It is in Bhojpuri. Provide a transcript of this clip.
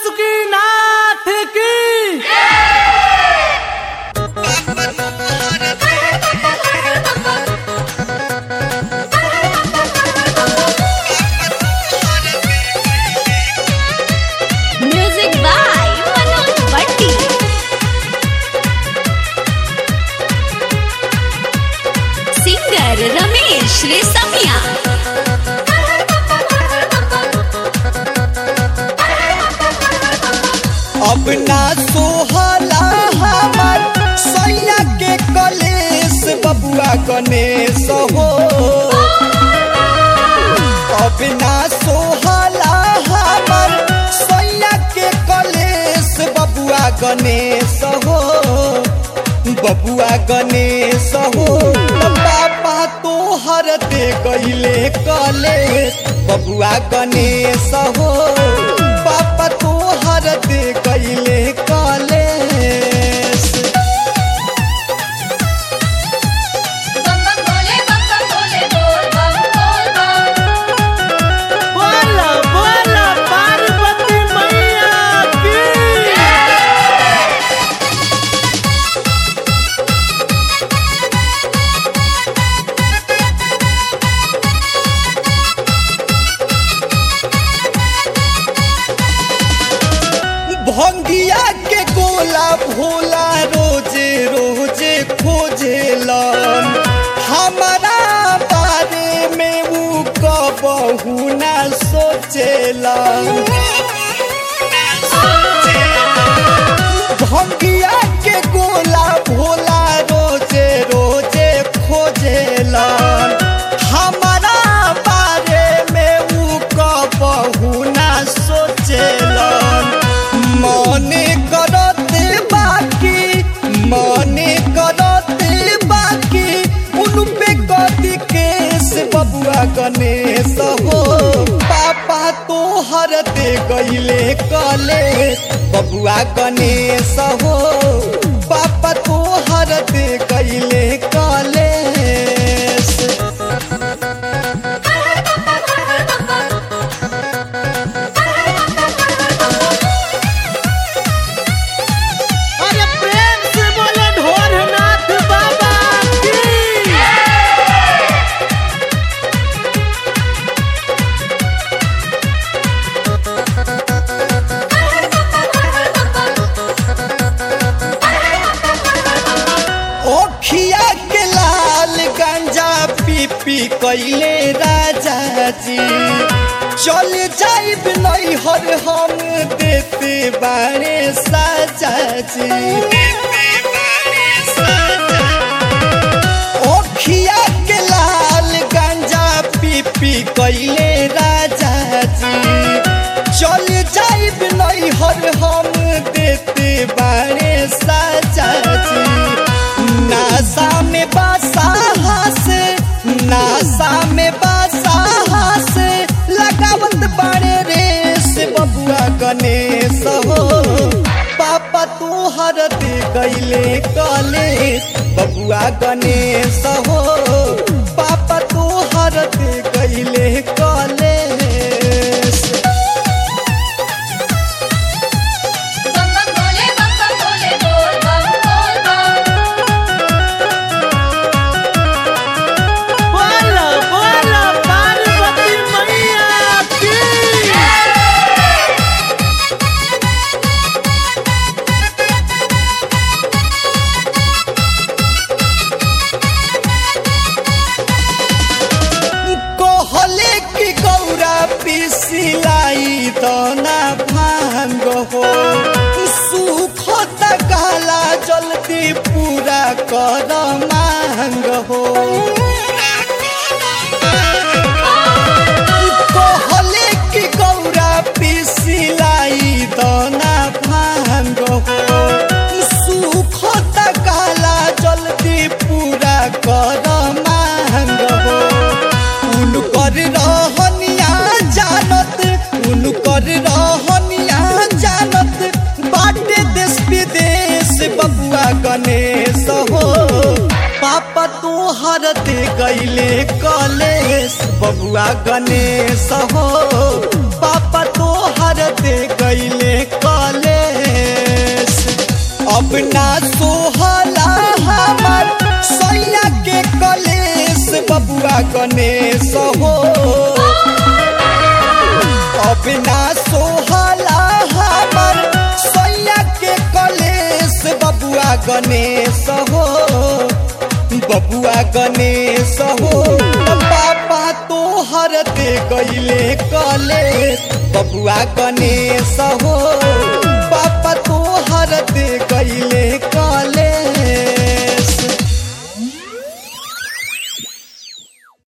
बासुकीनाथ की म्यूजिक बाय मनोज भट्टी सिंगर रमेश रेसमिया अब ना सोहला हमार सैया के कलेश बबुआ गणेश हो अब ना सोहला हमार सैया के कलेश बबुआ गणेश हो बबुआ गणेश हो पापा तोहर दे गईले कलेश बबुआ गणेश हो पापा तोहर दे गईले कलेश बोला बोला पार्वती मैया की भंगिया के गोला भोला रोजे रोजे खोजेलन हमारा बारे में ऊ कबहू ना सोचेलन भंगिया के गोला भोला रोजे रोजे खोजेलन हमारा बारे में ऊ कबहू ना सोचेलन मने करते बाकी मने करते बाकी उन पे कदी केस बबुआ गणेश हो पापा तोहर दे गईले कलेश बबुआ गणेश हो पापा तोहर दे गईले कलेश अरे प्रेम से बोले ढोरनाथ बाबा की ओखिया के लाल गंजा पी पी कैले राजा जी चल जाइब नहीं हर हम देते बारे साजा जी ओखिया के लाल गंजा पी पी कैले राजा जी चल जाइब नहीं हर हम देते बारे साजा जी नासा में बासा से नासा में बासा से लगावत बाड़े रेस बबुआ गणेश हो पापा तोहर दे गईले कलेश बबुआ गणेश हो पापा तोहर दे गईले कलेश बोला बोला पार्वती मैया की कहले कि गौरा पिसिलाई दना भांग हो सुख तकाला जल्दी पूरा कर मांग हो कहले कि गौरा पिसिलाई दना भांग हो सुख तकाला जल्दी पूरा कर मांग हो उनकर रहनिया जानत उनकर रहनिया जानत बाटे देश विदेश बबुआ गणेश हो पापा तोहर दे गईले कलेश बबुआ गणेश हो पापा तोहर दे गईले बबुआ गणेश हो अब ना सोहला हमर सैया के कलेश बबुआ गणेश हो बबुआ गणेश हो पापा तोहर दे गईले कलेश बबुआ गणेश हो